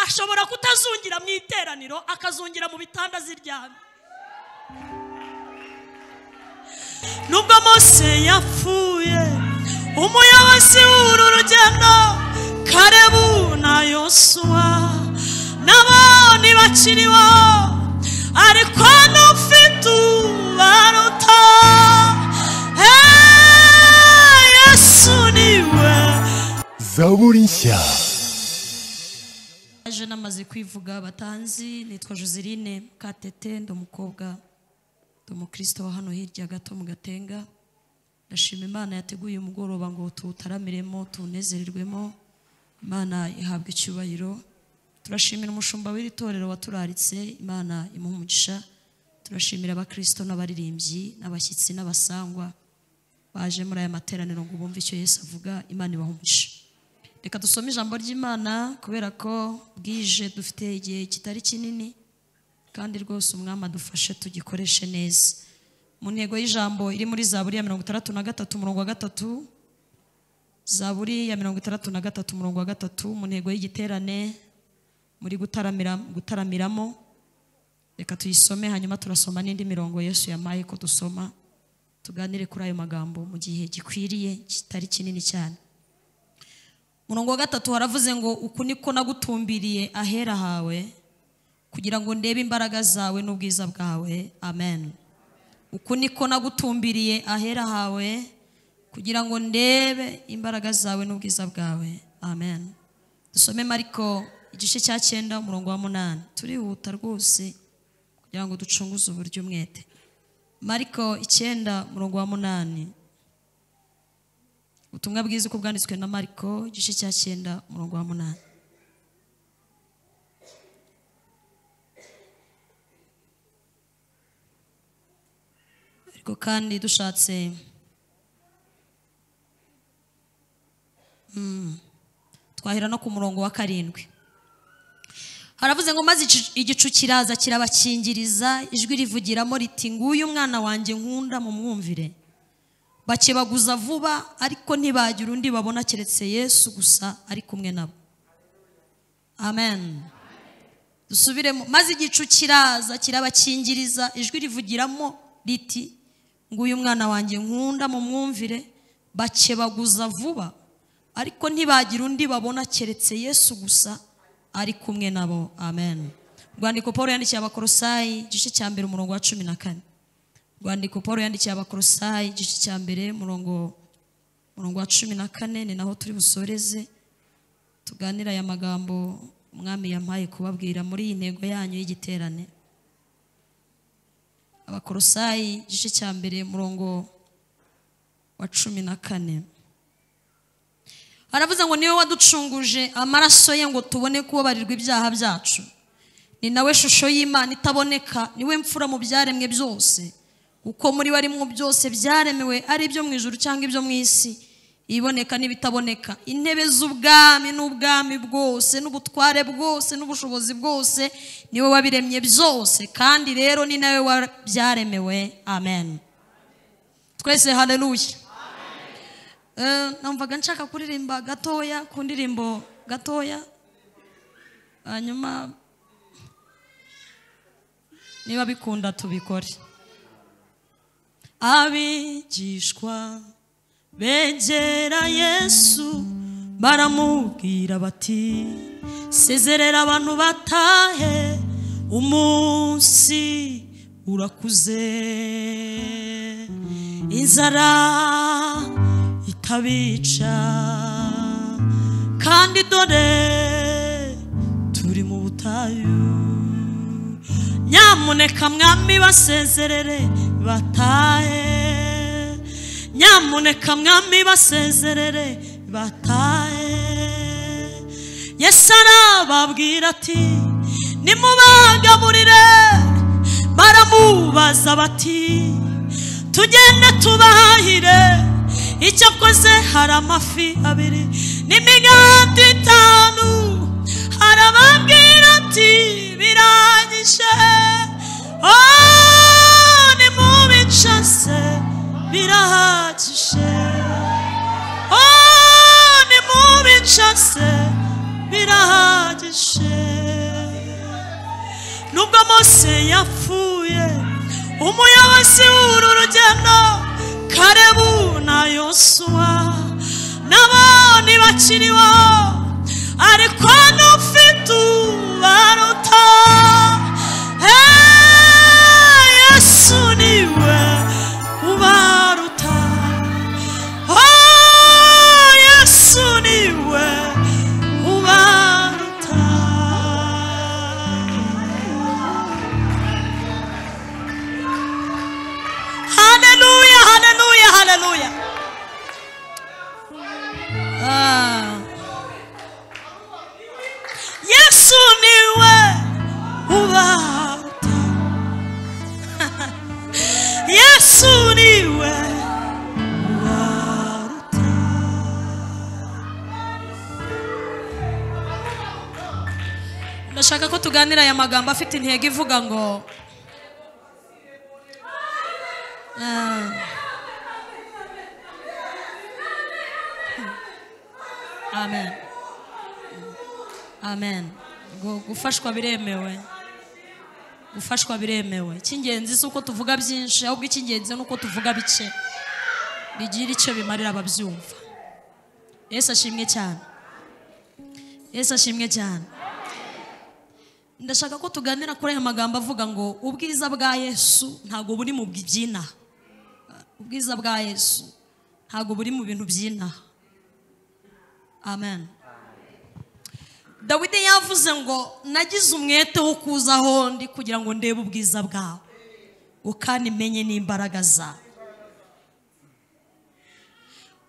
ashobora kutazungira mu iteraniro akazungira mu bitanda ziryamye nubwo mose yapfuye umuyobozi w'uru rugendo karebu na yosuwa n'abandi bakiriho ariko n'ufite ubaruta Hey, yesu niwe zaburi nshya aje namaze kwivuga batanzi nitwa joseline katete ndi umukobwa ndi umukristo wa hano hirya gato mu gatenga ndashima imana yateguye umugoroba ngo tuwutaramiremo tuwunezererwemo imana ihabwa icyubahiro turashimira umushumba w'iri torero waturaritse imana imuha umugisha turashimira abakristo n'abaririmbyi n'abashyitsi n'abasangwa baje muri aya materaniro ngo bumve icyo yesu avuga imana ibaha umugisha reka dusome ijambo ry'imana kubera ko bwije dufite igihe kitari kinini kandi rwose umwami adufashe tugikoreshe neza mu ntego y'ijambo iri muri zaburi ya mirongo itandatu na gatatu umurongo wa gatatu zaburi ya mirongo itandatu na gatatu umurongo wa gatatu mu ntego y'igiterane muri gutaramira gutaramiramo reka tuyisome hanyuma turasoma n'indi mirongo yesu yamaye ko dusoma tuganire kuri ayo magambo mu gihe gikwiriye kitari kinini cyane murongo wa gatatu haravuze ngo uku niko nagutumbiriye ahera hawe kugira ngo ndebe imbaraga zawe n'ubwiza bwawe amen uku niko nagutumbiriye ahera hawe kugira ngo ndebe imbaraga zawe n'ubwiza bwawe amen dusome mariko igice cya cyenda umurongo wa munani turihuta rwose kugira ngo ducunguze uburyo umwete mariko icyenda umurongo wa munani ubutumwa bwiza uko bwanditswe na mariko igice cya cyenda umurongo wa munani ariko kandi dushatse Mm. twahera no ku murongo wa karindwi haravuze ngo maze igicu- igicu kiraza kirabakingiriza ijwi rivugiramo riti nguyu umwana wanjye nkunda mu mwumvire bakebaguza vuba ariko ntibagira undi babona keretse yesu gusa ari kumwe nabo amen dusubiremo maze igicu kiraza kirabakingiriza ijwi rivugiramo riti nguyu mwana wanjye nkunda mu mwumvire bakebaguza vuba ariko ntibagira undi babona keretse yesu gusa ari kumwe nabo amen rwandiko paul yandikiye abakorosayi igice cya mbere umurongo wa cumi na kane rwandiko paul yandikiye abakorosayi igice cya mbere murongo murongo wa cumi na kane ni naho turi busoreze tuganira aya magambo umwami yampaye kubabwira muri iyi ntego yanyu y'igiterane abakorosayi igice cya mbere murongo wa cumi na kane aravuze ngo niwe waducunguje amaraso ye ngo tubone kubabarirwa ibyaha byacu ni nawe shusho y'imana itaboneka niwe mfura mu byaremwe byose kuko muri we arimo byose byaremewe ari ibyo mu ijuru cyangwa ibyo mu isi iboneka n'ibitaboneka intebe z'ubwami n'ubwami bwose n'ubutware bwose n'ubushobozi bwose niwe wabiremye byose kandi rero ni nawe wa- byaremewe amen twese haleluya Eh, numvaga nshaka kuririmba gatoya ku ndirimbo gatoya hanyuma niba bikunda tubikore abigishwa begera yesu baramubwira bati sezerera abantu batahe umunsi urakuze inzara itabica kandi dore turi mu butayu nyamuneka mwami basezerere batahe nyamuneka mwami basezerere batahe yesu arababwira ati nimubagaburire baramubaza bati tugende tubahire icyo akoze hari amafi abiri n'imigati itanu arababwira ati birangije oh, nimubicase birahagije oh, nimubicase birahagije nubwo mose yapfuye umuyobozi w'uru rugendo karebu na yosuwa n'abandi bakiriho ariko n'ufite ubaruta Hey, yesu niwe ubaruta Oh, yesu niwe ubaruta haleluya haleluya haleluya Ah. yesu niwe ubaruta yesu niwe ubaruta ndashaka ko tuganira aya magambo afite intego ivuga ngo Ah. amen amen Gu- gufashwa biremewe gufashwa biremewe icy'ingenzi si uko tuvuga byinshi ahubwo icy'ingenzi ni uko tuvuga bike bigira icyo bimarira ababyumva yesu ashimwe cyane yesu ashimwe cyane ndashaka ko tuganira kuri aya magambo avuga ngo ubwiza bwa yesu ntabwo buri mu byinaha ubwiza bwa yesu ntabwo buri mu bintu byinaha amen dawidi yavuze ngo nagize umwete wo kuza aho ndi kugira ngo ndebe ubwiza bwawe ngo kandi menye n'imbaraga zawe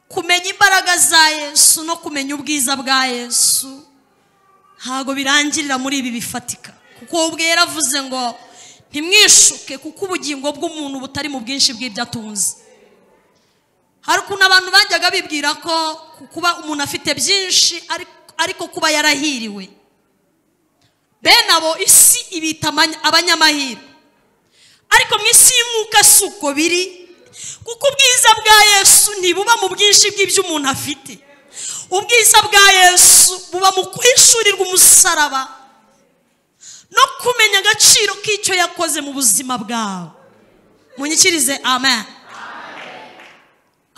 kumenya imbaraga za yesu no kumenya ubwiza bwa yesu ntabwo birangirira muri ibi bifatika kuko we ubwe yaravuze ngo ntimwishuke kuko ubugingo bw'umuntu butari mu bwinshi bw'ibyo atunze hari ukuntu abantu bajyaga bibwira ko kuba umuntu afite byinshi ari- ariko kuba yarahiriwe bene abo isi ibita amanya- abanyamahirwe ariko mu isi y'umwuka si uko biri kuko ubwiza bwa yesu ntibuba mu bwinshi bw'ibyo umuntu afite ubwiza bwa yesu buba mu kwishurirwa umusaraba no kumenya agaciro k'icyo yakoze mu buzima bwawe munyikirize amen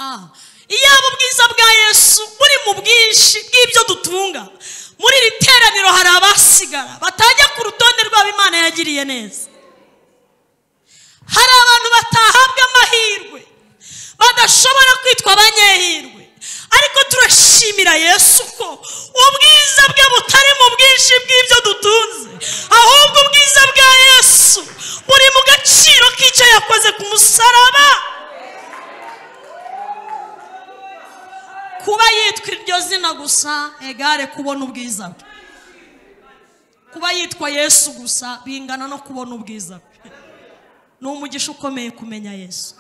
Ah, iyaba ubwiza bwa yesu buri mu bwinshi bw'ibyo dutunga muri iri teraniro hari abasigara batajya ku rutonde rw'abo imana yagiriye neza hari abantu batahabwa amahirwe badashobora kwitwa abanyehirwe ariko turashimira yesu ko ubwiza bwe butari mu bwinshi bw'ibyo dutunze ahubwo ubwiza bwa yesu buri mu gaciro k'icyo yakoze ku musaraba kuba yitwa iryo zina gusa egare kubona ubwiza bwe kuba yitwa yesu gusa bingana no kubona ubwiza bwe ni umugisha ukomeye kumenya yesu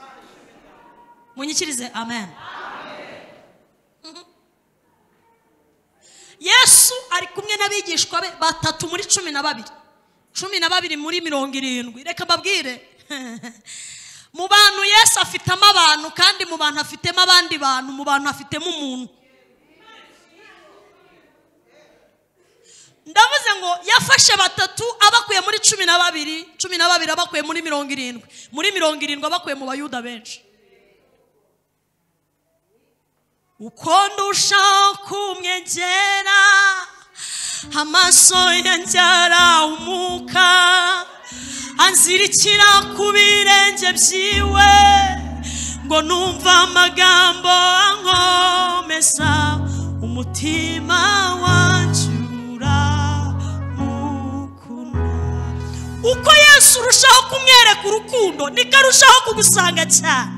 munyikirize amen Mhm. yesu ari kumwe n'abigishwa be batatu muri cumi na babiri cumi na babiri muri mirongo irindwi reka babwire mu bantu yesu afitemo abantu kandi mu bantu afitemo abandi bantu mu bantu afitemo umuntu ndavuze ngo yafashe batatu abakuye muri cumi na babiri cumi na babiri abakuye muri mirongo irindwi muri mirongo irindwi abakuye mu bayuda benshi uko ndushaho kumwegera amaso yanjye arahumuka anzirikira ku birenge byiwe ngo numva amagambo ankomeza umutima wanjye uramukunda uko yesu urushaho kumwereka urukundo niko arushaho kugusanga cyane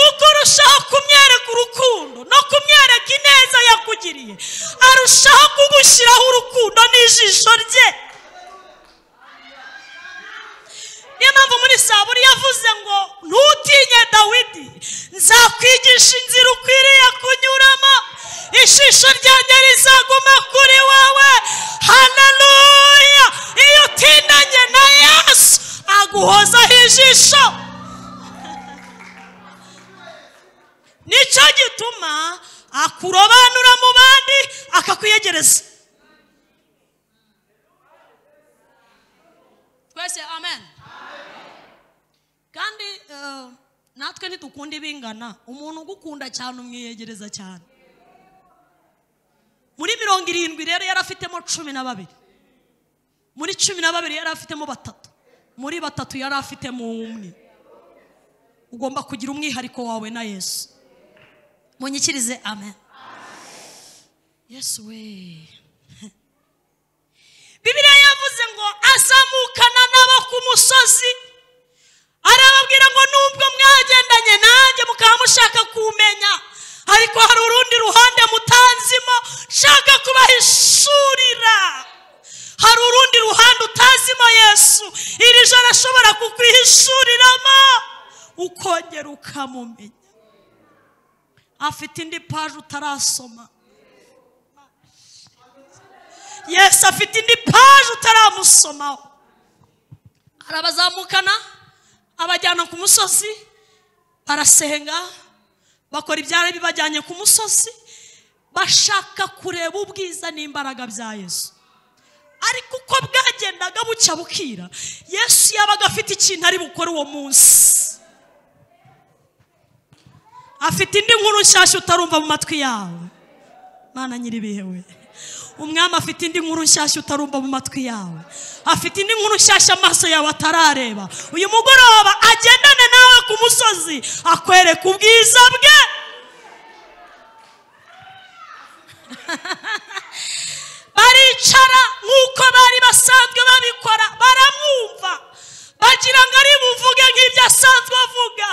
uko urushaho kumwereka urukundo no kumwereka ineza yakugiriye arushaho kugushyiraho urukundo n'ijisho rye niyo mpamvu muri saburi yavuze ngo ntutinye dawidi nzakwigisha inzira ukwiriye kunyuramo ijisho ryanjye rizaguma kuri wowe haleluya iyo utindanye na yesu aguhozaho ijisho nicyo gituma akurobanura mu bandi akakwiyegereza eh, natwe ntidukunda ibingana umuntu ugukunda cyane umwiyegereza cyane muri mirongo irindwi rero yari afitemo cumi na babiri muri cumi na babiri yari afitemo batatu muri batatu yari afitemo umwe ugomba kugira umwihariko wawe na yesu munyikirize amen yesu we bibiliya yavuze ngo azamukana nabo ku musozi arababwira ngo nubwo mwagendanye nanjye mukaba mushaka kumenya ariko hari urundi ruhande mutanzimo nshaka kubahishurira hari urundi ruhande utazimo yesu iri joro ashobora kukwihishuriramo ukongera ukamumenya afite indi paje utarasoma yesu afite indi paje utaramusomaho arabazamukana abajyana ku musozi barasenga bakora ibyari bibajyanye ku musozi bashaka kureba ubwiza n'imbaraga bya yesu ariko uko bwagendaga bucya bukira yesu yabaga afite ikintu ari bukore uwo munsi afite indi nkuru nshyashya utarumva mu matwi yawe mana nyiribihe we umwami afite indi nkuru nshyashya utarumva mu matwi yawe afite indi nkuru nshyashya amaso yawe atarareba uyu mugoroba agendane nawe ku musozi akwereka ubwiza bwe baricara nk'uko bari basanzwe babikora baramwumva bagira ngo ari buvuge nk'ibyo asanzwe avuga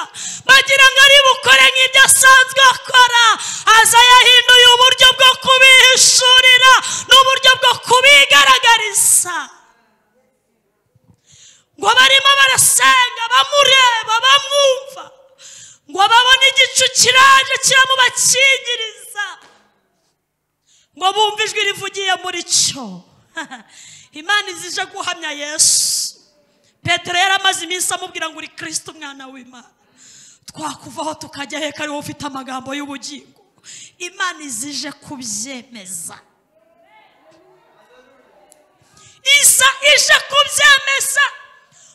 bagira ngo ari bukore nk'ibyo asanzwe akora aza yahinduye uburyo bwo kubihishurira n'uburyo bwo kubigaragariza ngo barimo barasenga bamureba bamwumva ngo babone igicu kiraje kiramubakingiriza ngo bumve ijwi rivugiye muri cyo imana izije guhamya yesu petero yari amaze iminsi amubwira ngo uri kirisita umwana w'imana twakuvaho tukajya heka ariwe ufite amagambo y'ubugingo imana izije kubyemeza iza ije kubyemeza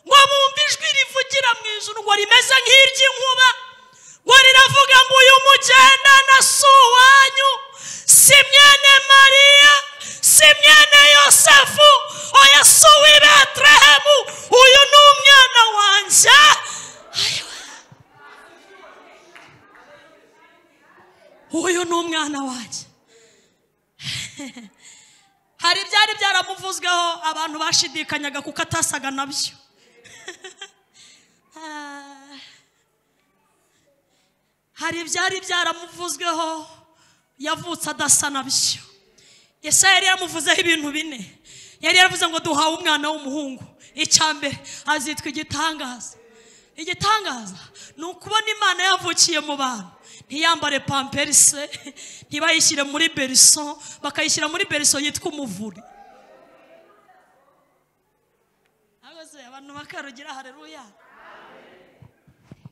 ngo bumve ijwi rivugira mu ijuru ngo rimeze nk'iry'inkuba ngo riravuga ngo uyu mugendana si uwanyu si mwene mariya si mwene yosefu oya si uw'i betelehemu uyu ni umwana wanjye Ayiwa. uyu ni umwana wanjye hari ibyari byaramuvuzweho abantu bashidikanyaga kuko atasaga nabyo Ah. hari ibyari byaramuvuzweho yavutse adasa nabyo Yesa yari yaramuvuzeho ibintu bine yari yaravuze ngo duhawe umwana w'umuhungu icya mbere azitwa igitangaza igitangaza ni ukubona imana yavukiye mu bantu ntiyambare pamperise ntibayishyire muri beriso bakayishyira muri beriso yitwa umuvure Ahubwo se abantu bakarugira hareruya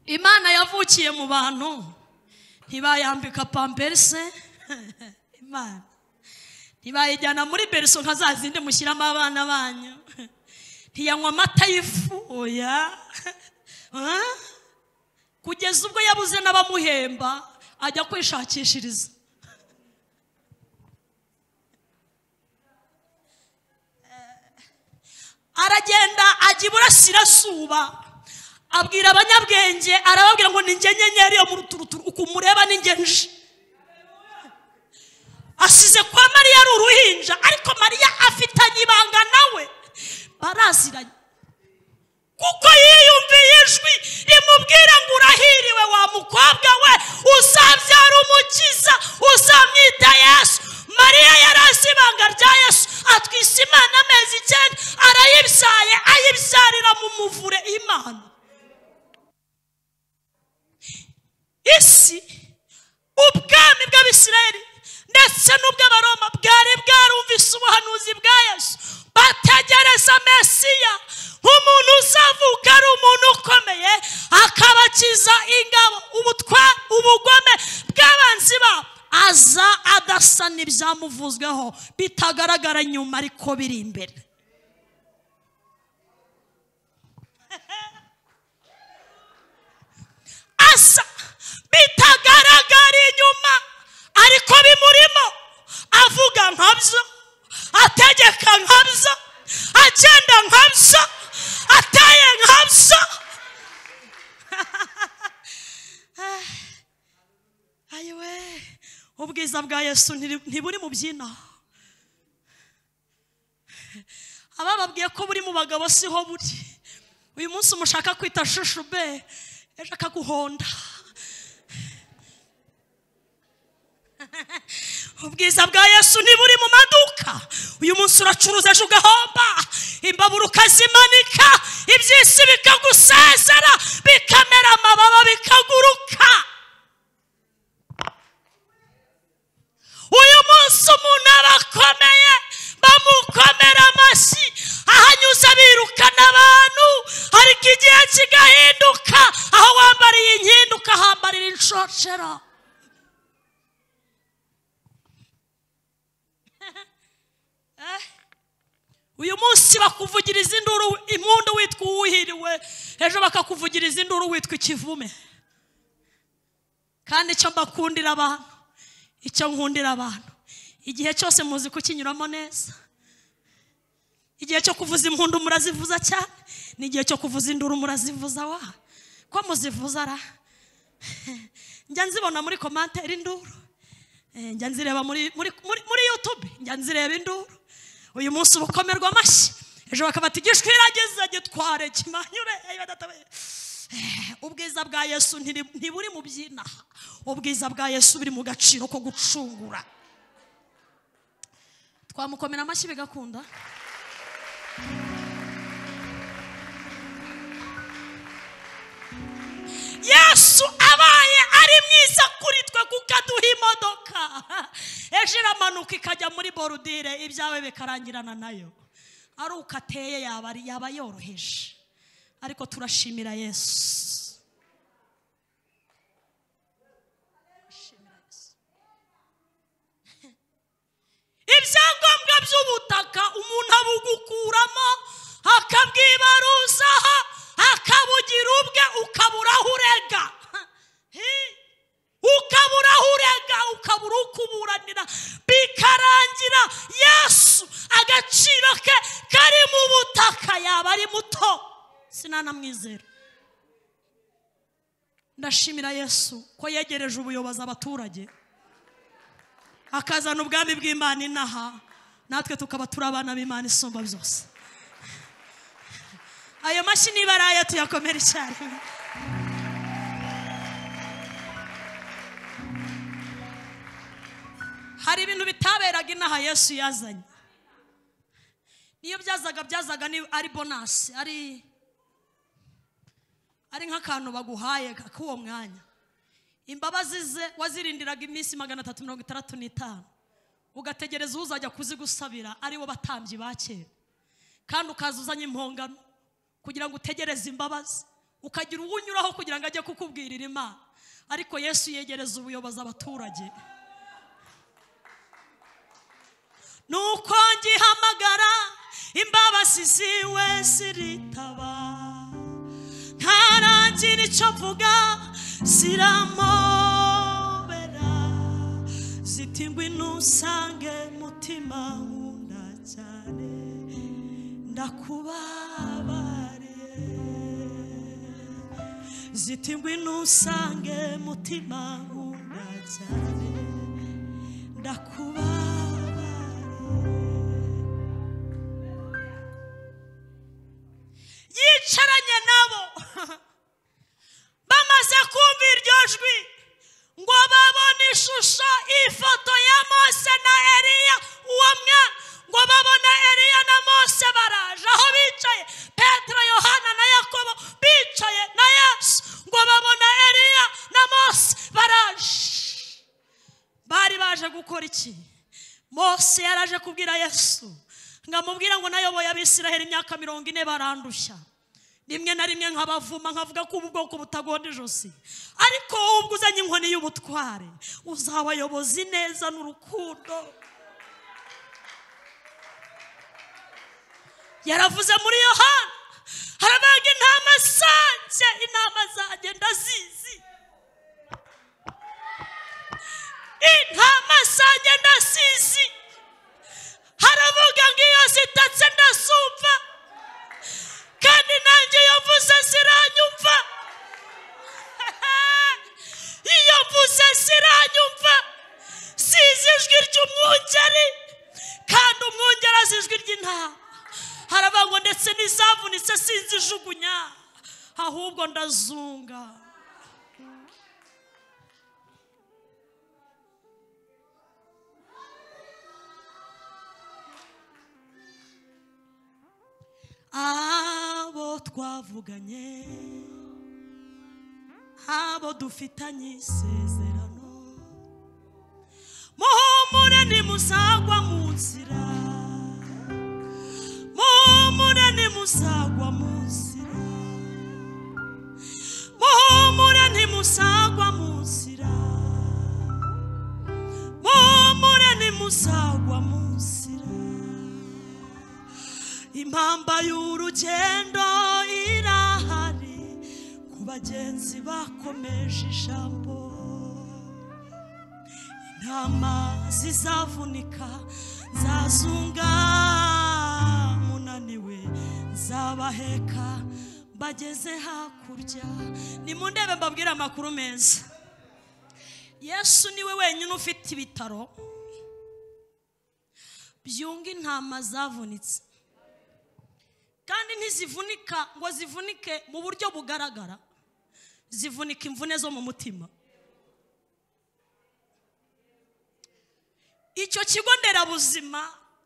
imana yavukiye mu bantu ntibayambika pamperse imana ntibayijyana muri beriso nka za zindi mushyiramo abana banyu ntiyanywa amata y'ifu oya Ah? kugeza ubwo yabuze n'abamuhemba ajya kwishakishiriza aragenda ajya iburasirazuba abwira abanyabwenge arababwira ngo ninjye nyenyeri yo mu ruturuturu ukuntu mureba ninjye nje asize kwa mariya ari uruhinja ariko mariya afitanye ibanga nawe baraziranye kuko yiyumviye ijwi rimubwira ngo urahiriwe wa mukobwa we uzabyara umukiza uzamwita yesu mariya yari azi ibanga rya yesu atwise imana amezi icyenda arayibyaye ayibyarira mu muvure imana isi ubwami bw'abisirayeli ndetse n'ubw'abaroma bwari bwarumvise ubuhanuzi bwa yesu bategereza mesiya nk'umuntu uzavuka ari umuntu ukomeye akabakiza ingabo ubutwa ubugome bw'abanzi babo aza adasa n'ibyamuvuzweho bitagaragara nyuma ariko biri imbere bitagaragara inyuma ariko bimurimo avuga nkabyo ategeka nkabyo agenda nkabyo ateye nkabyo ayiwe ubwiza bwa yesu ntiri- ntiburi mu byina abababwiye ko buri mu bagabo siho buri uyu munsi umushaka kwita shushube ejo akaguhonda ubwiza bwa yesu ntiburi mu maduka uyu munsi uracuruza ejo ugahomba imbabura ukazimanika iby'isi bikagusezera bikamera amababa bikaguruka uyu munsi umuntu abakomeye bamukomera amashyi ahanyuze birukana abantu ariko igihe kigahinduka aho wambariye inkindi ukahambarira inshocero Eh? uyu munsi bakuvugiriza induru impundu witwa uwuhiriwe ejo bakakuvugiriza induru witwa ikivume kandi icyo mbakundira abantu icyo nkundira abantu igihe cyose muzi kukinyuramo neza igihe cyo kuvuza impundu murazivuza cyane n'igihe cyo kuvuza induru murazivuza wa ko muzivuza ra njya nzibona muri komantere induru Eh, njya nzireba muri muri muri muri youtube njya nzireba induru uyu munsi ubukomerwa amashyi ejo bakabata igishwiragiza gitware kimanyure Eh, badatabaye ubwiza bwa yesu ntiri- ntiburi mu byina ubwiza bwa yesu buri mu gaciro ko gucungura twamukomera amashyi bigakunda yesu abaye ari mwiza kuri twe kuko aduha imodoka ejo iramanuka ikajya muri borudire ibyawe bikarangirana nayo ari uko ateye yaba ari- yaba yoroheje ariko turashimira yesu Turashimira Yesu. ibyangombwa by'ubutaka umuntu abugukuramo akabwibaruzaho akabugira ubwe ukabura aho urega Hi. ukabura aho urega ukabura ukuburanira bikarangira yesu agaciro ke kari mu butaka yaba ari muto sinanamwizera ndashimira yesu ko yegereje ubuyobozi abaturage akazana ubwami bw'imana inaha natwe tukaba turi abana b'imana isumba byose ayo mashyi niba ari ayo tuyakomere icyarimwe hari ibintu bitaberaga inaha yesu yazanye niyo byazaga byazaga ni- ari bonasi ari ari nk'akantu baguhaye k'uwo mwanya imbabazi ze wazirindiraga iminsi magana atatu mirongo itandatu n'itanu ugategereza uzajya kuzigusabira aribo batambyi ba kera kandi ukaza uzanye impongano kugira ngo utegereze imbabazi ukagira uwunyuraho kugira ngo ajye kukubwirira imana ariko yesu yegereza ubuyobozi abaturage nuko ngihamagara imbabazi ziwe ziritaba ntaragira icyo mvuga ziramobera ziti ngwino usange mutima nkunda cyane ndakubabariye ziti ngwino usange mutima nkunda cyane ndakubabariye yicaranye nabo bamaze kumva iryo jwi ngo babone ishusho ifoto ya mose na eriya uwo mwa ngo babone eriya na mose baraje aho bicaye petero yohana na yakobo bicaye na yesu ngo babona eriya na mose baraje bari baje gukora iki mose yaraje kubwira yesu ngamubwira ngo nayoboye abisiraheli imyaka mirongo ine barandushya rimwe na rimwe nkabavuma nkavuga ko ubu bwoko butagonda ijosi ariko wowe ubwo uzanye inkoni y'ubutware uzabayoboza ineza n'urukundo yaravuze muri yohana harabaga intama zanjye intama zanjye ndazizi intama zanjye ndasizi haravuga ngo iyo zitatse ndasumva kandi nanjye iyo mvuze ziranyumva iyo mvuze ziranyumva zizi ijwi ry'umwungeri kandi umwungeri azi ijwi ry'intama haraba ngo ndetse n'izavunitse sinzijugunya ahubwo ndazunga abo twavuganye abo dufitanye isezerano muhumure ntimuzagwa mu nzira muhumure ntimuzagwa mu nzira muhumure ntimuzagwa mu nzira muhumure ntimuzagwa mu nzira impamba y'urugendo irahari ku bagenzi bakomeje ijambo intama zizavunika zazunga munaniwe zabaheka bageze hakurya nimundebe mbabwire amakuru meza yesu niwe wenyine ufite ibitaro byunga intama zavunitse kandi ntizivunika ngo zivunike mu buryo bugaragara zivunika imvune zo mu mutima icyo kigo nderabuzima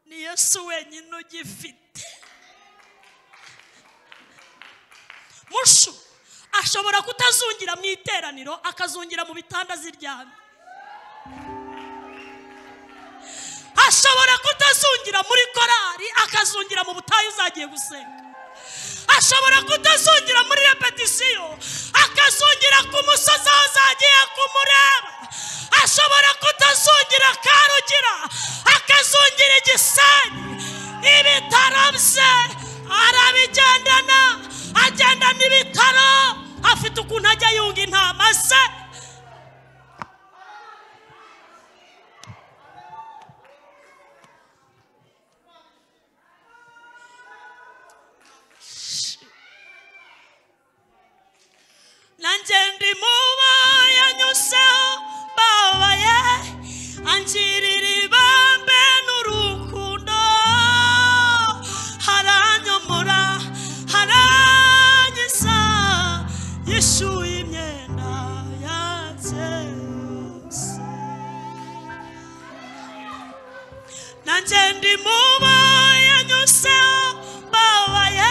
ni yesu wenyine ugifite mushu ashobora kutazungira mu iteraniro akazungira mu bitanda ziryamye ashobora kutazungira muri korari akazungira mu butayu uzagiye gusenga ashobora kutazungira muri repetisiyo akazungira ku musozi aho uzagiye kumureba ashobora kutazungira karugira akazungira igisenyi ibitaro bye arabigendana agendana ibitaro afite ukuntu ajya yunga intama ze nanjye ndi muba yanyuseho babaye angirira ibambe n'urukundo haranyomora haranyiza yishyuye imyenda yanjye yose nanjye ndi muba yanyuseho babaye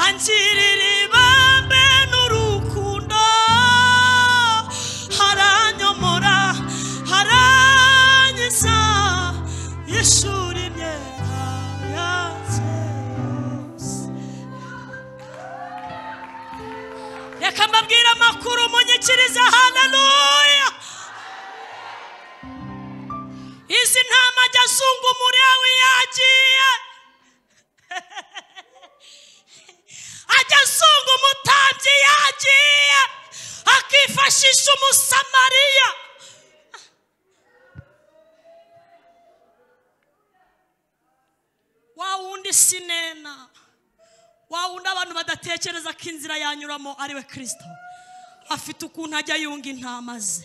angirira ibambe n'urukundo haranyomora haranyiza yishuri imyenda yanjye yose reka mbabwire amakuru munyikirize haleluya izi ntama ajya azunga umurewe yagiye ajya azunga umutambyi yagiye akifashisha umusamariya wa wundi sinena wa wundi abantu badatekereza ko inzira yanyuramo ari we kirisito afite ukuntu ajya yunga intama ze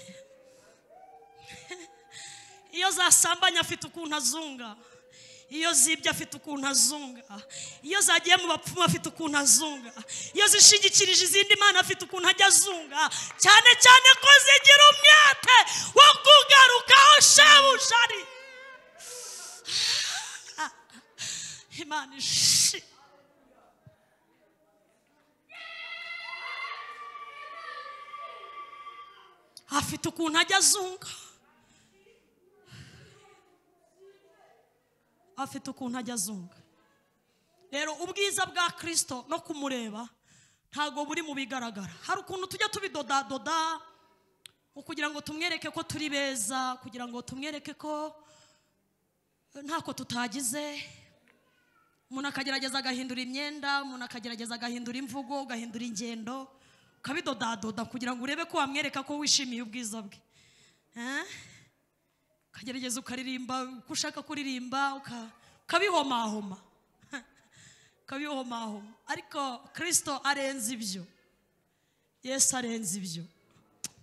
iyo zasambanye afite ukuntu azunga iyo zibye afite ukuntu azunga iyo zagiye mu bapfumu afite ukuntu azunga iyo zishingikirije izindi mana afite ukuntu ajya azunga cyane cyane ko zigira umwete wo kugarukaho shebuja ari imana ishi afite ukuntu ajya azunga afite ukuntu ajya azunga rero ubwiza bwa kirisito no kumureba ntabwo buri mu bigaragara hari ukuntu tujya tubidodadoda kugira ngo tumwereke ko turi beza kugira ngo tumwereke ko ntako tutagize umuntu akagerageza agahindura imyenda umuntu akagerageza agahindura imvugo agahindura ingendo ukabidodadoda kugira ngo urebe ko wamwereka ko wishimiye ubwiza bwe Eh? ukagerageza ukaririmba uko ushaka kuririmba uka- ukabihomahoma ukabihomahoma ariko kirisito arenze ibyo yesu arenze ibyo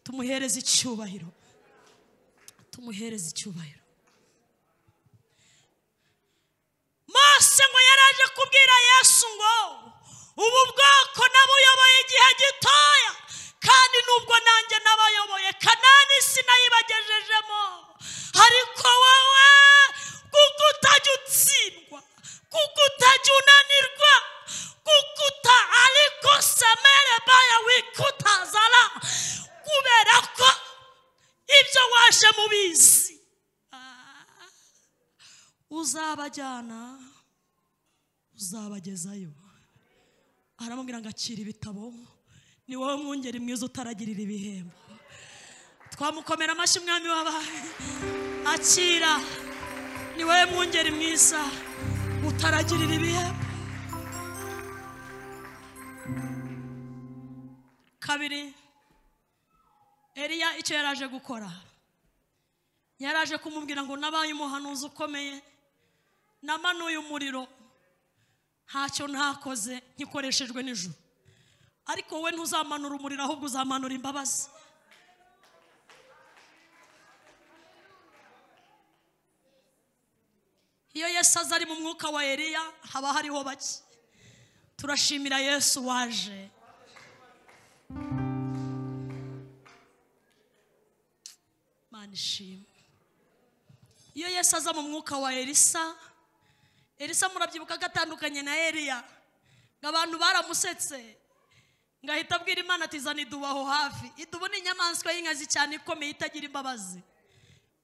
tumuhereze icyubahiro tumuhereze icyubahiro mose ngo yaraje kubwira yesu ngo ubu bwoko nabuyoboye igihe gitoya kandi nubwo nanjye nabayoboye kanani sinayibagejejemo ariko wowe kuko utajya utsindwa kuko utajya unanirwa kuko uta ariko semere baya wikutazara kubera ko ibyo waje mubizi uzabajyana uzabagezayo aramubwira ngo akira ibitabo ni wowe mwungeri mwiza utaragirira ibihembo twamukomera amashyi umwami wabaye akira ni wowe mwungeri mwiza utaragirira ibihembo kabiri eriya icyo yari aje gukora yari aje kumubwira ngo nabaye umuhanuzi ukomeye namanuye umuriro ntacyo ntakoze nkikoreshejwe nijoro ariko wowe ntuzamanura umuriro ahubwo uzamanura imbabazi iyo yesu aza ari mu mwuka wa eriya haba hariho bake turashimira yesu waje mana ishimwe iyo yesu aza mu mwuka wa elisa elisa murabyibuka ko atandukanye na eliya ngo abantu baramusetse ngo ahita abwira imana ati zana idubu aho hafi idubu ni inyamaswa y'inkazi cyane ikomeye itagira imbabazi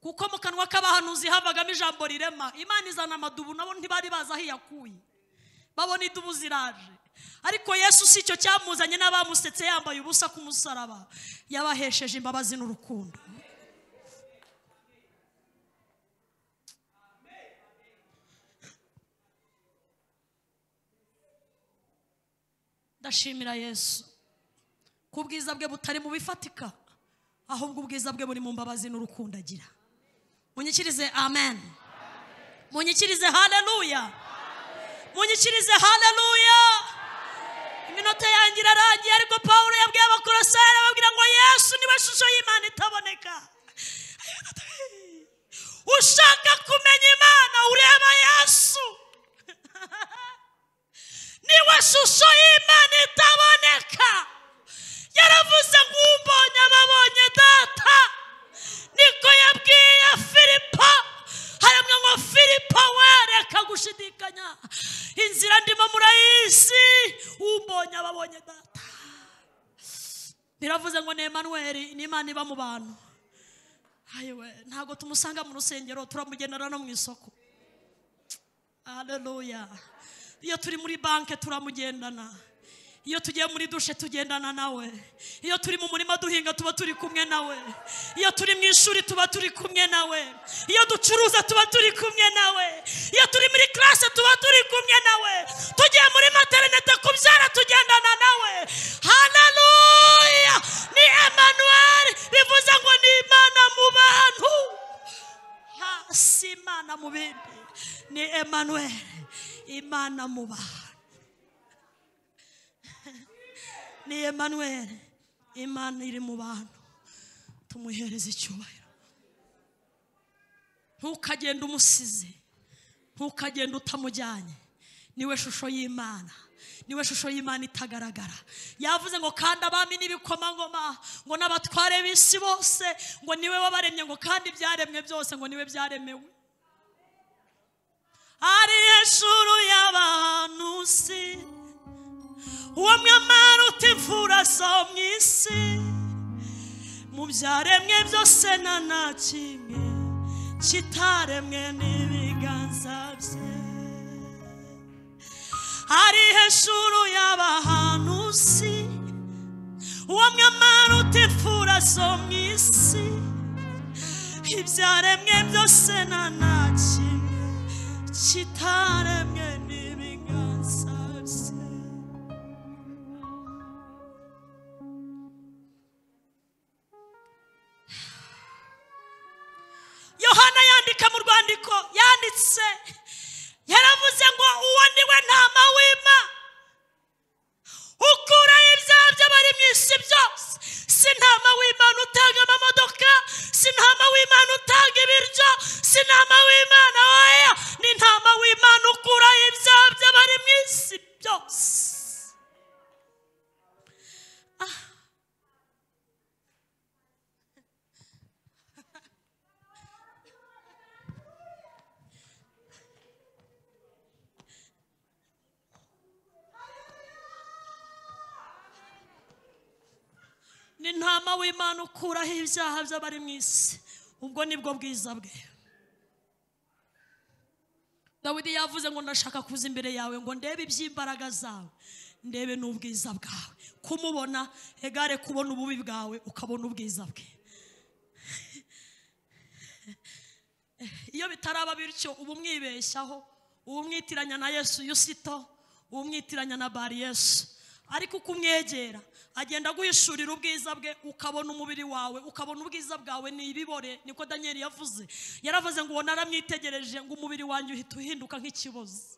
kuko mu kanwa k'abahanuzi havagamo ijambo rirema imana izana amadubu nabo ntibari bazi aho iyakuye babona idubu ziraje ariko yesu si icyo cyamuzanye n'abamusetse yambaye ubusa ku musaraba yabahesheje imbabazi n'urukundo ndashimira yesu ku bwiza bwe butari mu bifatika ahubwo ubwiza bwe buri mu mbabazi n'urukundo agira munyikirize amen munyikirize haleluya munyikirize haleluya iminota yanjye irarangiye ariko pawulo yabwiye abakorosere babwira ngo yesu niwe shusho y'imana itaboneka ushaka kumenya imana ureba yesu niwe shusho y'imana itaboneka yaravuze ngo ubonye ababonye data niko yabwiye filipo haramwe ngo filipo wereka gushidikanya inzira ndimo murayizi ubonye ababonye data biravuze ngo ni emanuweli ni imana iba mu bantu ayiwe ntabwo tumusanga mu rusengero turamugenera no mu isoko haleluya iyo turi muri banki turamugendana iyo tugiye muri dushe tugendana nawe iyo turi mu murima duhinga tuba turi kumwe nawe iyo turi mu ishuri tuba turi kumwe nawe iyo ducuruza tuba turi kumwe nawe iyo turi muri classe tuba turi kumwe nawe tugiye muri materinete kubyara tugendana nawe haleluya ni emanuweli bivuze ngo ni imana mu bantu Ha, si imana mu bindi ni emanuweli imana mu bantu ni emanuweli imana iri mu bantu tumuhereze icyubahiro ntukagende umusize ntukagende utamujyanye niwe shusho y'imana niwe shusho y'imana itagaragara yavuze ngo kandi abami n'ibikomangoma ngo n'abatware b'isi bose ngo niwe wabaremye ngo kandi ibyaremwe byose ngo niwe byaremewe ari hejuru y'abahanuzi uwo mwamara utimfura zo mu isi mu byaremwe byose nta na kimwe kitaremwe n'ibiganza bye ari hejuru y'abahanuzi uwo mwamara utimfura zo mu isi ibyaremwe byose nta na kimwe kitaremwe n'ibiganza bye yohana w'imana oya n'intama w'imana ukura ibyaha by'abari mu isi byose ni ntama w'imana ukuraho ibyaha by'abari mu isi ubwo nibwo bwiza bwe dawidi yavuze ngo ndashaka kuza imbere yawe ngo ndebe iby'imbaraga zawe ndebe n'ubwiza bwawe kumubona egare kubona ububi bwawe ukabona ubwiza bwe iyo bitaraba bityo uba umwibeshyaho uba umwitiranya na yesu yusito uba umwitiranya na bari yesu ariko uko umwegera agenda aguhishurira ubwiza bwe ukabona umubiri wawe ukabona ubwiza bwawe ni ibibore niko daniel yavuze yaravuze ngo ubona aramwitegereje ngo umubiri wanjye uhita uhinduka nk'ikibozi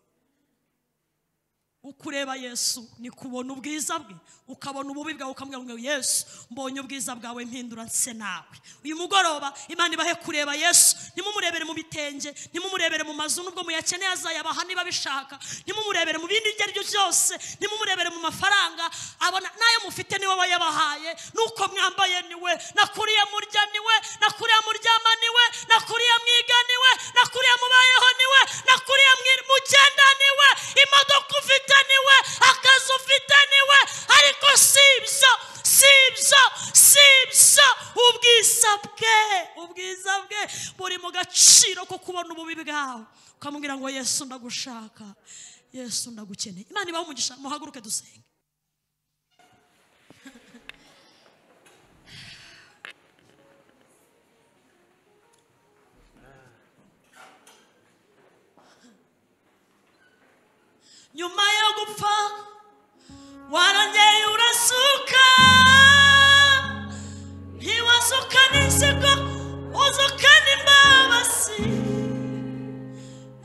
uko ureba yesu ni kubona ubwiza bwe ukabona ububi bwawe ukamubwira ngo yesu mbonye ubwiza bwawe mpindura nse nawe uyu mugoroba imana ibahe kureba yesu ntimumurebere mu bitenge ntimumurebere mu mazu nubwo muyakeneye azayabaha niba bishaka ntimumurebere mu bindi ibyo ari byo byose ntimumurebere mu mafaranga abona n'ayo mufite niwe wayabahaye nuko mwambaye niwe nakuriye murya niwe nakuriye muryama niwe nakuriye mwiga niwe nakuriye mubayeho niwe nakuriye mwi- mugenda niwe imodoka ufite niwe akazi ufite niwe ariko si ibyo si ibyo si ibyo ubwiza bwe ubwiza bwe buri mu gaciro ko kubona ububi bwawe ukamubwira ngo yesu ndagushaka yesu ndagukeneye imana ibahe umugisha muhaguruke dusenge nyuma yo gupfa warongeye urasuka ntiwasuka n'inzigo uzuka n'imbabazi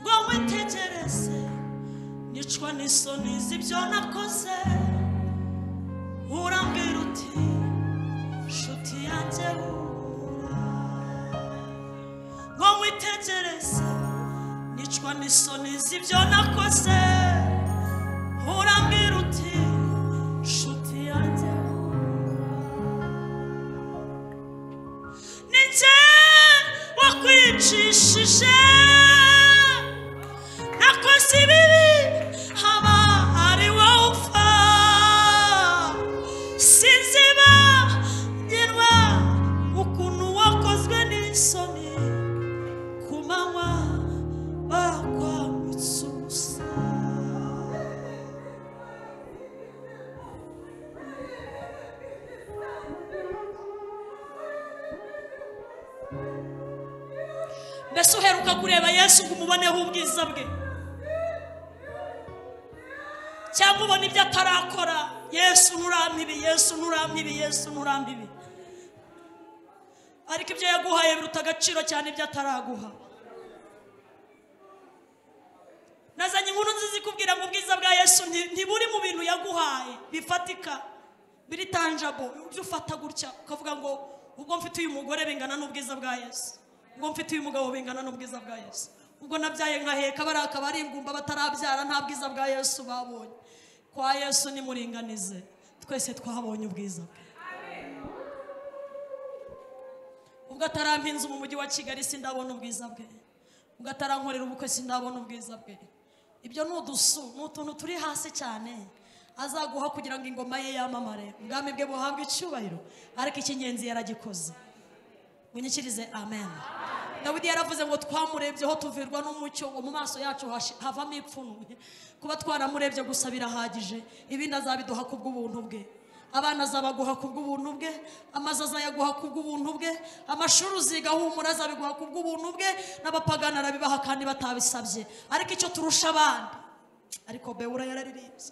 ngo witegereze nicwa n'isoni z'ibyo nakoze urambwira uti nshuti yanjye hura ngo witegereze nicwa n'isoni z'ibyo nakoze urambwira uti nshuti yanjye ni njye wakwicishije nakoze ibibi haba ari wowe upfa sinziba ngenwa ukuntu wakozwe n'isoni ku manywa barakwambitse ubusa mbese uheruka kureba yesu ngo umuboneho ubwiza bwe cyangwa ubona ibyo atarakora yesu nturampibi yesu nturampibi yesu nturampibi ariko ibyo yaguhaye biruta agaciro cyane ibyo ataraguha nazanye inkuru nziza ikubwira ngo ubwiza bwa yesu nti- ntiburi mu bintu yaguhaye bifatika biri tanjabo ibyo ufata gutya ukavuga ngo ubwo mfite uyu mugore bingana n'ubwiza bwa yesu ubwo mfite uyu mugabo bingana n'ubwiza bwa yesu ubwo nabyaye nkaheka bariya akabari ingumba batarabyara nta bwiza bwa yesu babonye kwa yesu nimuringanize twese twabonye ubwiza bwe ubwo atarampa inzu mu mujyi wa kigali sindabona ubwiza bwe ubwo atarankorera ubukwe sindabona ubwiza bwe ibyo ni udusu ni utuntu turi hasi cyane azaguha kugira ngo ingoma ye yamamare ubwami bwe buhabwe icyubahiro ariko icy'ingenzi yaragikoze munyikirize amen dawidi yaravuze ngo twamurebyeho tuvirwa n'umucyo ngo mu maso yacu hashi- havamo ipfunwe kuba twaramurebye gusa birahagije ibindi azabiduha kubw'ubuntu bwe abana azabaguha kubw'ubuntu bwe amazu azayaguha kubw'ubuntu bwe amashuri uziga humura azabiguha kubw'ubuntu bwe n'abapagana arabibaha kandi batabisabye ariko icyo turusha abandi ariko bewura yararirimbye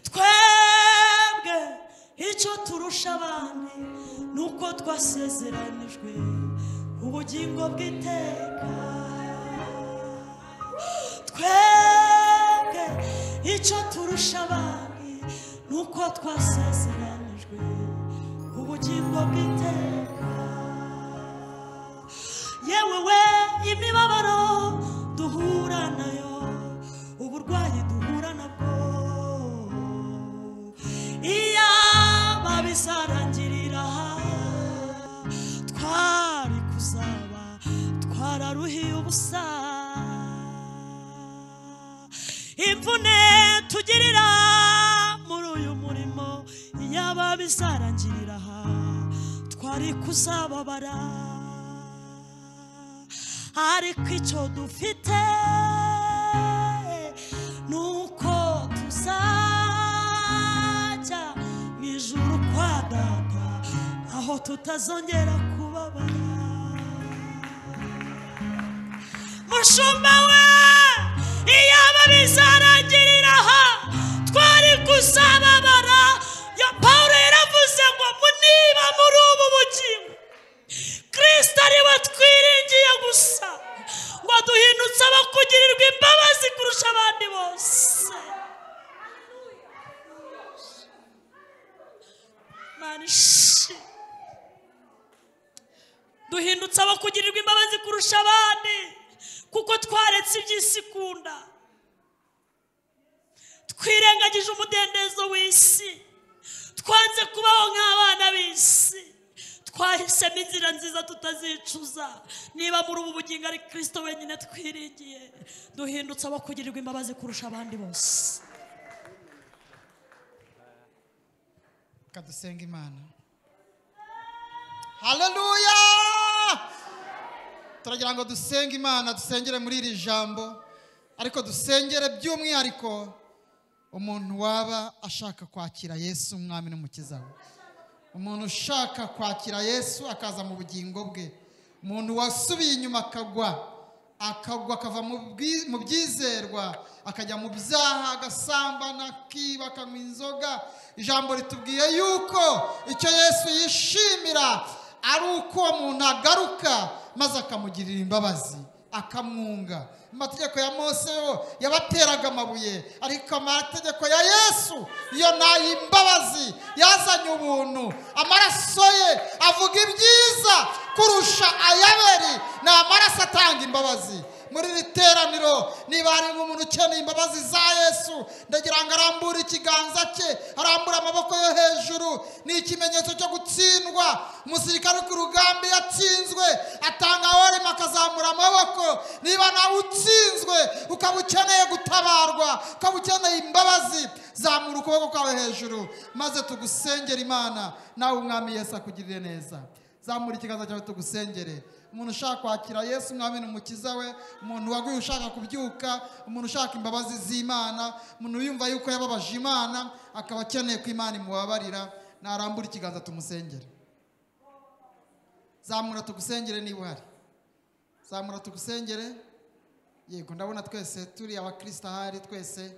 twebwe icyo turusha abandi ni uko twasezeranijwe ubugingo bw'iteka twebwe icyo turusha abandi ni uko twasezeranijwe ubugingo bw'iteka yewewe imibabaro ubusa imvune tugirira muri uyu murimo yaba bizarangirira aha twari kuzababara ariko icyo dufite ni uko tuzajya mu ijuru kwa data aho tutazongera kubabara mushumba we iyaba bizarangirira aha twari kuzababara ya pawulo yaravuze ngo mu- niba muri ubu bugingo kirisita ari we twiringiye gusa ngo duhindutse abakugirirwa imbabazi kurusha abandi bose mani shi duhindutse abakugirirwa imbabazi kurusha abandi kuko twaretse iby'isi ikunda twirengagije umudendezo w'isi twanze kubaho nk'abana b'isi twahisemo inzira nziza tutazicuza niba muri ubu bugingo ari kirisito wenyine twiringiye duhindutse abakugirirwa imbabazi kurusha abandi bose Reka dusenga imana haleluya turagira ngo dusenge imana dusengere muri iri jambo ariko dusengere by'umwihariko umuntu waba ashaka kwakira yesu umwami n'umukiza we umuntu ushaka kwakira yesu akaza mu bugingo bwe umuntu wasubiye inyuma akagwa akagwa akava mu bwi- mu byizerwa akajya mu byaha agasambana akiba akanywa inzoga ijambo ritubwiye yuko icyo yesu yishimira ari uko uwo muntu agaruka maze akamugirira imbabazi akamwunga amategeko ya mose yo yabateraga amabuye ariko amategeko ya yesu yo ni ay'imbabazi yazanye ubuntu amaraso ye avuga ibyiza kurusha ayaberi ni amaraso atanga imbabazi muri iri teraniro niba harimo umuntu ukeneye imbabazi za yesu ndagira ngo arambure ikiganza cye arambure amaboko yo hejuru ni ikimenyetso cyo gutsindwa umusirikare uri ku rugamba iyo atsinzwe atanga worima akazamura amaboko niba nawe utsinzwe ukaba ukeneye gutabarwa ukaba ukeneye imbabazi zamura ukuboko kwawe hejuru maze tugusengere imana nawe umwami yesu akugirire neza zamura ikiganza cyawe tugusengere umuntu ushaka kwakira yesu umwami n'umukiza we umuntu waguye ushaka kubyuka umuntu ushaka imbabazi z'imana umuntu wiyumva yuko yababaje imana akaba akeneye ko imana imubabarira narambura ikiganza tumusengere zamura tugusengere niba uhari zamura tugusengere yego ndabona twese turi abakristo ahari twese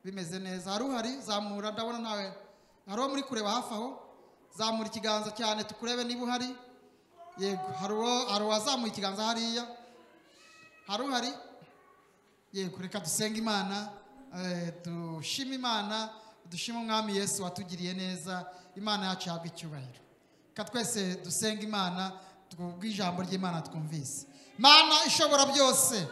bimeze neza hari uhari zamura ndabona nawe hari uwo muri kureba hafi aho zamura ikiganza cyane tukurebe niba uhari yego hari uwo hari uwazamuye ikiganza hariya hari uhari yego reka dusenge imana eh, dushime imana dushime umwami yesu watugiriye neza imana yacu ihabwa icyubahiro reka twese dusenge imana twubwe ijambo ry'imana twumvise mana ishobora byose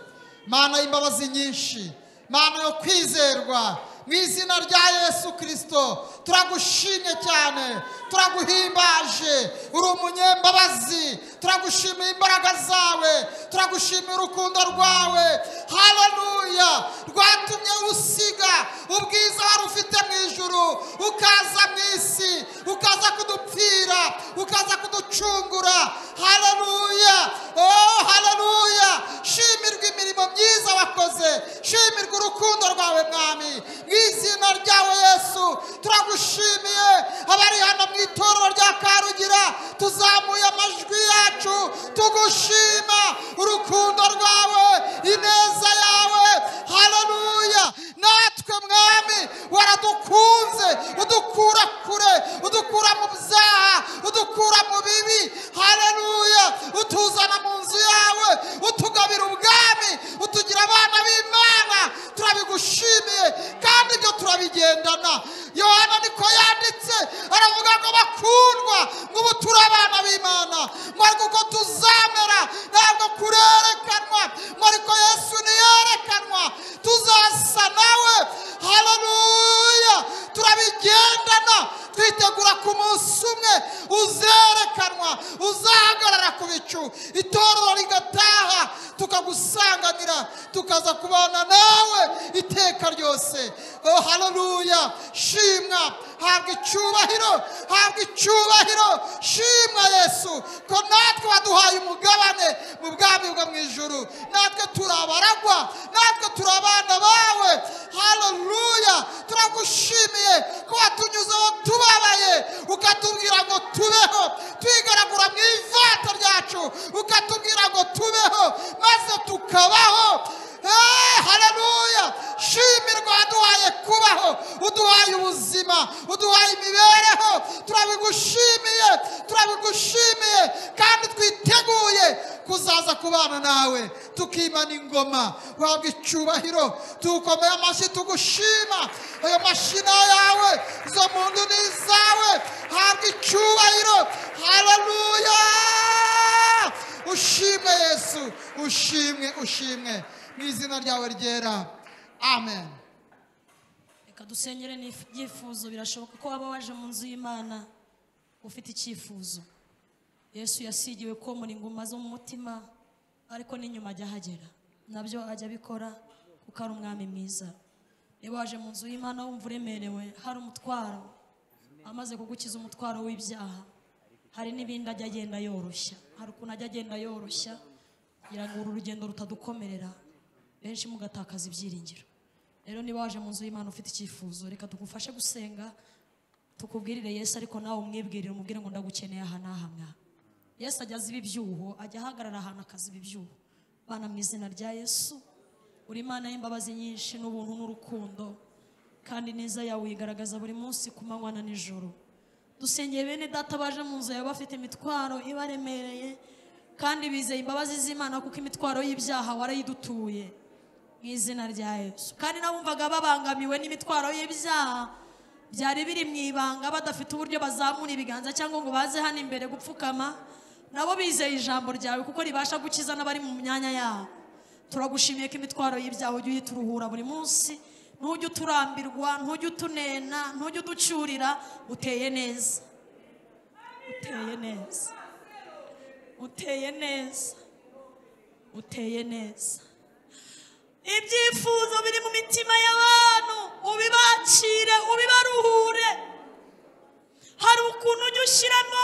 mana y'imbabazi nyinshi mana yo kwizerwa mu izina rya yesu kirisito turagushimye cyane turaguhimbaje uri umunyembabazi turagushimira imbaraga zawe turagushimira urukundo rwawe haleluya rwatumye usiga ubwiza wari ufite mu ijuru ukaza mu isi ukaza kudupfira ukaza kuducungura haleluya oh haleluya shimirwa imirimo myiza wakoze shimirwa urukundo rwawe mwami mu izina ryawe yesu turagushimiye abari hano mu itorero rya karugira tuzamuye amajwi yacu tugushima urukundo rwawe ineza yawe haleluya natwe mwami waradukunze udukura kure udukura mu byaha udukura mu bibi haleluya utuzana mu nzu yawe utugabira ubwami utugira abana b'imana turabigushimiye kandi ibyo turabigendana yohana niko yanditse aravuga ngo bakundwa ngo ubu turi abana b'imana mwariko uko tuzamera ntabwo kurerekanwa mwariko yesu ntiyerekanwa tuzasa nawe haleluya turabigendana twitegura ku munsi umwe uzerekanwa uzahagarara ku bicu itorero rigataha tukagu tukagusanganira tukaza kubana nawe iteka ryose oh haleluya shimwa habwa icyubahiro habwa icyubahiro shimwa yesu ko natwe waduhaye umugabane mu bwami bwo mu ijuru natwe turi abaragwa natwe turi abana bawe haleluya turagushimiye ko watunyuzeho tubabaye ukatubwira ngo tubeho twigaragura mu ivato ryacu ukatubwira ngo tubeho maze tukabaho Eh, haleluya shimirwa waduhaye kubaho uduhaye ubuzima uduhaye imibereho turabigushimiye turabigushimiye kandi twiteguye kuzaza kubana nawe tukimana ingoma wabwa icyubahiro tukomeye amashyi tugushima ayo mashina yawe izo mu ndu ni izawe habwa icyubahiro haleluya ushimwe yesu ushimwe ushimwe mu izina ryawe ryera amen reka dusengere n'ibyifuzo birashoboka ko waba waje mu nzu y'imana ufite icyifuzo yesu yasigiwe ko mu inguma zo mu mutima ariko n'inyuma ajya ahagera nabyo ajya abikora kuko ari umwami mwiza niba waje mu nzu y'imana wumva uremerewe hari umutwaro amaze kugukiza umutwaro w'ibyaha hari n'ibindi ajya agenda yoroshya hari ukuntu ajya agenda yoroshya kugira ngo uru rugendo rutadukomerera benshi mugatakaza ibyiringiro rero niba waje mu nzu y'imana ufite icyifuzo reka tugufashe gusenga tukubwirire yesu ariko nawe umwibwirire umubwire ngo ndagukeneye aha n'aha mwa yesu ajya aziba ibyuho ajya ahagarara ahantu akaziba ibyuho bana mu izina rya yesu uri imana y'imbabazi nyinshi n'ubuntu n'urukundo kandi neza yawe uyigaragaza buri munsi ku manywa na nijoro dusengeye bene data baje mu nzu yawe bafite imitwaro ibaremereye kandi bizeye imbabazi z'imana kuko imitwaro y'ibyaha warayidutuye mu izina rya yesu kandi n'abumvaga babangamiwe n'imitwaro y'ibyaha byari biri mu ibanga badafite uburyo bazamura ibiganza cyangwa ngo baze hano imbere gupfukama nabo bizeye ijambo ryawe kuko ribasha gukiza n'abari mu myanya yabo turagushimiye ko imitwaro y'ibyaha ujya uhita uruhura buri munsi ntujye uturambirwa ntujye utunena ntujye uducurira uteye neza uteye neza uteye neza uteye neza ibyifuzo biri mu mitima y'abantu ubibakire ubibaruhure hari ukuntu ujya ushyiramo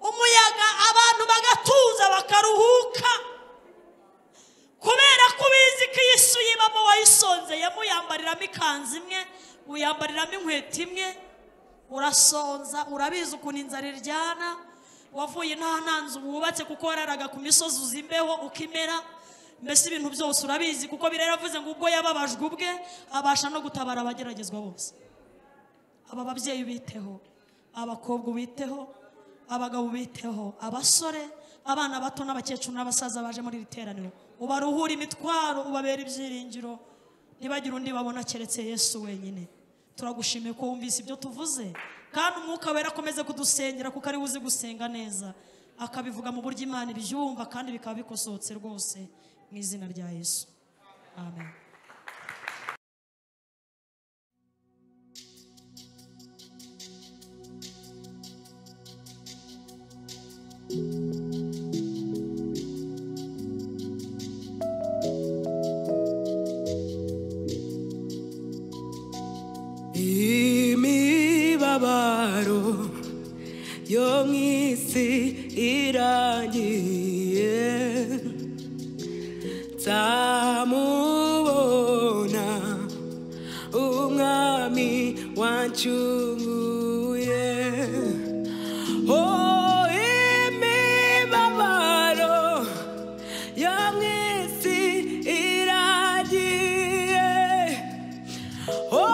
umuyaga abantu bagatuza bakaruhuka kubera ko ubizi ko iyi si uyibamo wayisonzeyemo uyambariramo ikanzu imwe uyambariramo inkweto imwe urasonza urabizi ukuntu inzara iryana wavuye nta ntanzu wubatse kuko wararaga ku misozi uza imbeho ukimera mbese ibintu byose urabizi kuko birera avuze ngo ubwo yababajwe ubwe abasha no gutabara abageragezwa bose aba babyeyi ubiteho abakobwa ubiteho abagabo ubiteho abasore abana bato n'abakecuru n'abasaza baje muri iri teraniro ubaruhure imitwaro ubabera ibyiringiro ntibagire undi babona keretse yesu wenyine turagushimiye ko wumvise ibyo tuvuze kandi umwuka wera akomeze kudusengera kuko ariwe uzi gusenga neza akabivuga mu buryo imana ibyumva kandi bikaba bikosohotse rwose mu izina rya yesu amen imibabaro yo mu isi irangiye nzamubona umwami wancunguye oh imibabaro yo mu isi iragiye Oh,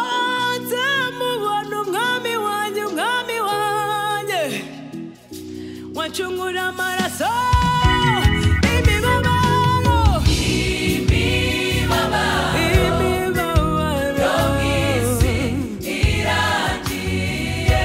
nzamubona umwami wanjye umwami wanjye wacungura amaraso imibabaro imibabaro yo mu isi iragiye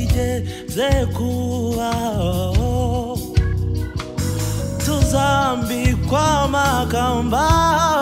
tuze kubaho tuzambikwa amakamba